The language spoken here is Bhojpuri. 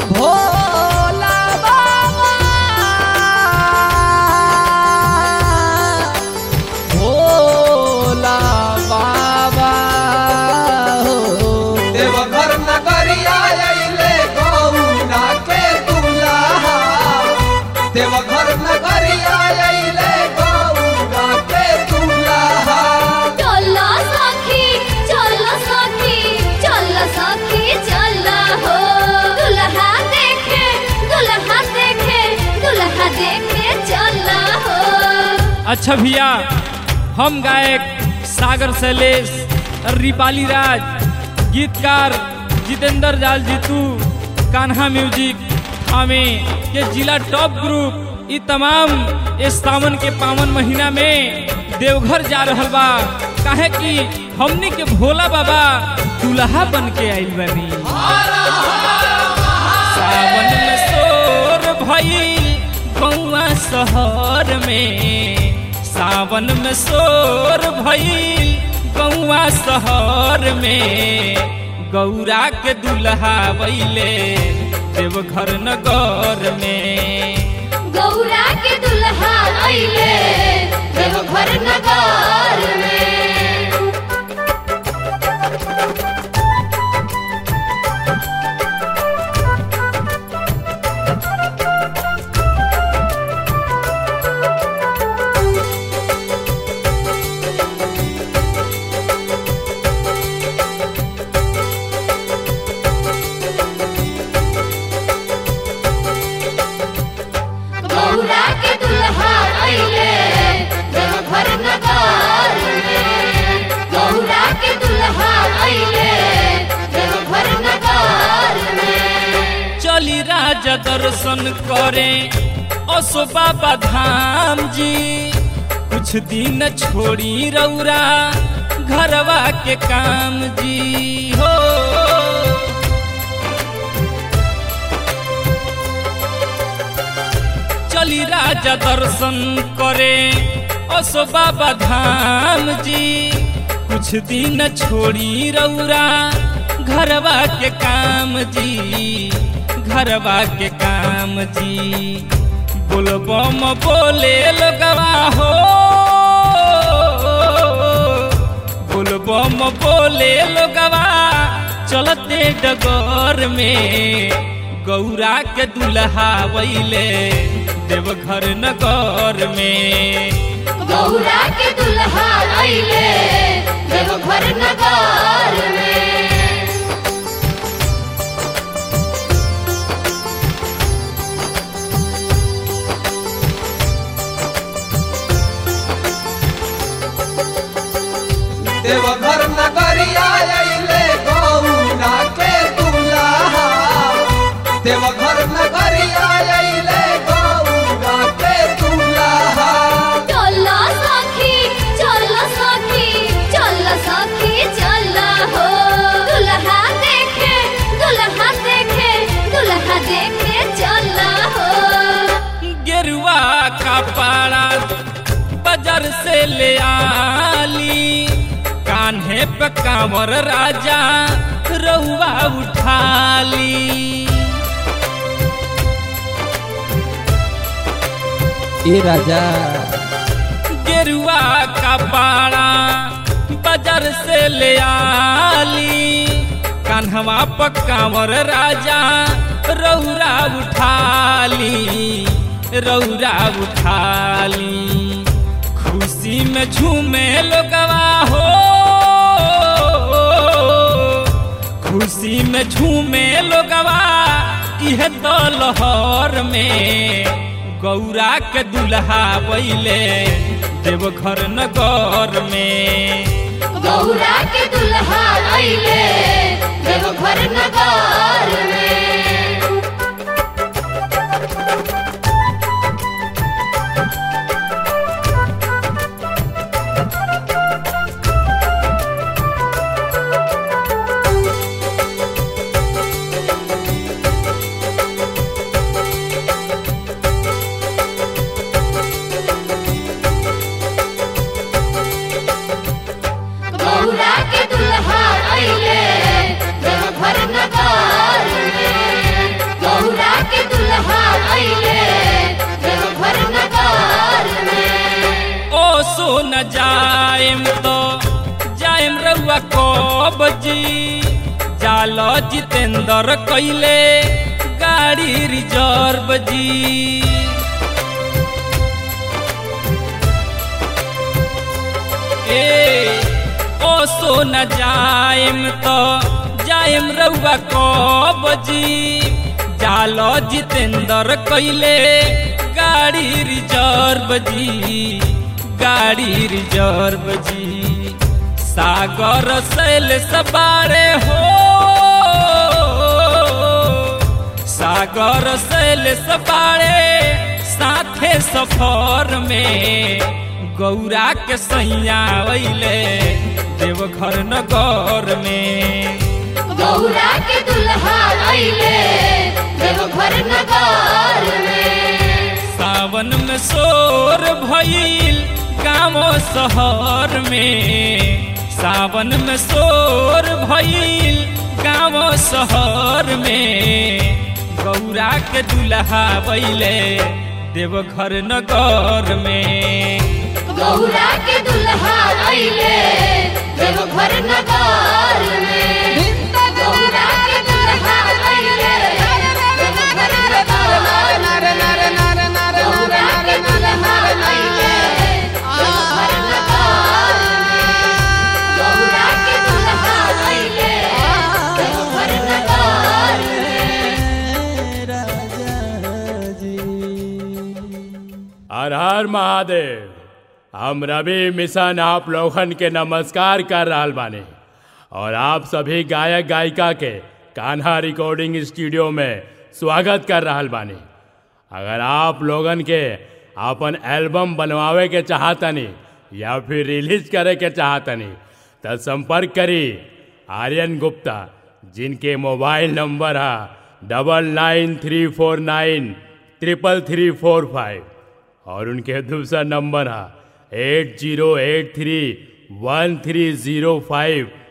भोला बाबा भोला बाबा हो देवघर नगरिया अइले गौना के दुल्हा देवघर नगरिया अइले गौना के दुल्हा चला सखी चला सखी चला सखी चला हो दुल्हा देखे दुल्हा देखे दुल्हा देखे चला हो अच्छा भैया हम गायक सागर शैलेश रिपाली राज गीतकार जितेंद्र जाल जीतू कान्हा म्यूजिक हमें ये जिला टॉप ग्रुप ई तमाम इस सावन के पावन महीना में देवघर जा रहल बा काहे कि हमने के भोला बाबा दुल्हा बन के आइल बनी सावन में शोर भइल गौआ शहर में सावन में शोर भइल गौआ शहर में गौरा के दुल्हा बैले देवघर नगर में गौरा के दुल्हा अइले देवघर नगर में गौरा के दुल्हा अइले देवघर नगर में गौरा के दुल्हा अइले देवघर नगर में चली राजा दर्शन करे असो बाबा धाम जी कुछ दिन छोड़ी रौरा घरवा के काम जी हो चली राजा दर्शन करे असो बाबा धाम जी कुछ दिन छोड़ी रौरा घरवा के काम जी घरवा के काम जी बोलबम बोले लगवा हो बोलबम बोले लगवा चलते डगर में गौरा के दुल्हा वैले देवघर नगर में गौरा के दुल्हा अइले देवघर नगर में देवघर नगरिया अइले गौना के दुल्हा देवघर नगरिया अइले गौना के दुल्हा चला सखी चला सखी चला सखी चला हो दुल्हा देखे दुल्हा देखे दुल्हा देखे चला हो गेरुआ का पाड़ा बाजार से ले आली कान्हे पे कांवर राजा रहुआ उठाली ए राजा गेरुआ का पाड़ा बाजार से ले आली कान्हवा पकावर राजा रौरा उठाली रौरा उठाली खुशी में झूमे लोगवा हो खुशी में झूमे लोगवा इह तो लहर में गौरा के दुल्हा बैले देवघर नगर में गौरा के दुल्हा अइले देवघर नगर में गौरा के दुल्हा अइले देवघर नगर न जाएम तो जाएम रउआ कब जी जालो जितेंद्र कैले गाड़ी रिजर्व जी ए ओ सो न जाएम तो जाएम रउआ कब जी जालो जितेंद्र कैले गाड़ी रिजर्व जी गाड़ी रिजर्व जी सागर सैल सबारे हो सागर सैल सबारे साथे सफर में गौरा के सैया अइले देवघर नगर में गौरा के दुल्हा अइले देवघर नगर में सावन में शोर भइल गाँव शहर में सावन में शोर भइल गाँव शहर में गौरा के दुल्हा बैले देवघर नगर में गौरा के दुल्हा अइले देवघर नगर में गौरा के दुल्हा अइले देवघर नगर में गौरा के दुल्हा अइले देवघर नगर में गौरा के दुल्हा अइले देवघर नगर में हर हर महादेव हम रवि मिशन आप लोगन के नमस्कार कर रहल बानी और आप सभी गायक गायिका के कान्हा रिकॉर्डिंग स्टूडियो में स्वागत कर रहल बानी अगर आप लोगन के अपन एल्बम बनवावे के चाहतनी या फिर रिलीज करे के चाहतनी तो संपर्क करी आर्यन गुप्ता जिनके मोबाइल नंबर है double nine three four nine triple three four five और उनके दूसरा नंबर है eight zero eight three one three zero five